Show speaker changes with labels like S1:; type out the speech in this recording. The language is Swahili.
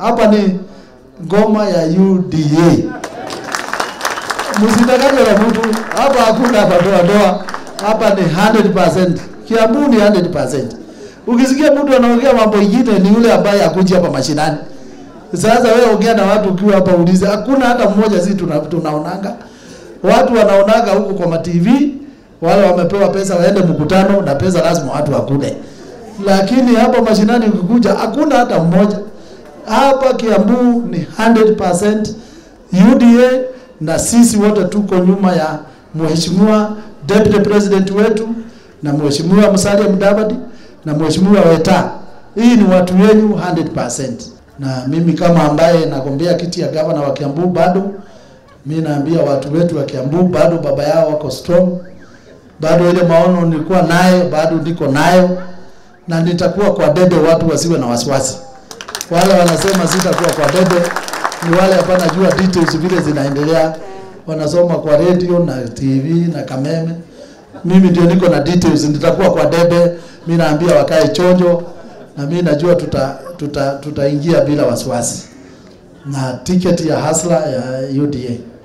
S1: hapa ni ngoma ya UDA. Msidanganywe na mtu hapa, hakuna madoa doa. Hapa ni 100%. Kiambu ni 100%. Ukisikia mtu anaongea mambo ingine, ni yule ambaye akuji hapa mashinani. Sasa wewe ongea na watu ukiwa hapa, ulize, hakuna hata mmoja. Sisi tuna, tunaonanga watu wanaonaga huko kwa matv, wale wamepewa pesa waende mkutano, na pesa lazima watu wakule, lakini hapa mashinani ukikuja, hakuna hata mmoja. Hapa Kiambu ni 100% UDA na sisi wote tuko nyuma ya mheshimiwa deputy president wetu na mheshimiwa Musalia Mudavadi na mheshimiwa Weta. Hii ni watu wenyu 100%. Na mimi kama ambaye nagombea kiti ya gavana wa Kiambu bado mi naambia watu wetu wa Kiambu bado baba yao wako strong, bado ile maono nilikuwa nayo bado niko nayo, na nitakuwa kwa debe, watu wasiwe na wasiwasi. Wale wanasema sitakuwa kwa debe ni wale hapana jua details vile zinaendelea, wanasoma kwa radio na TV na Kameme. Mimi ndio niko na details, nitakuwa kwa debe. Mimi naambia wakae chonjo, na mimi najua tuta tuta tutaingia bila wasiwasi na tiketi ya hasla ya UDA.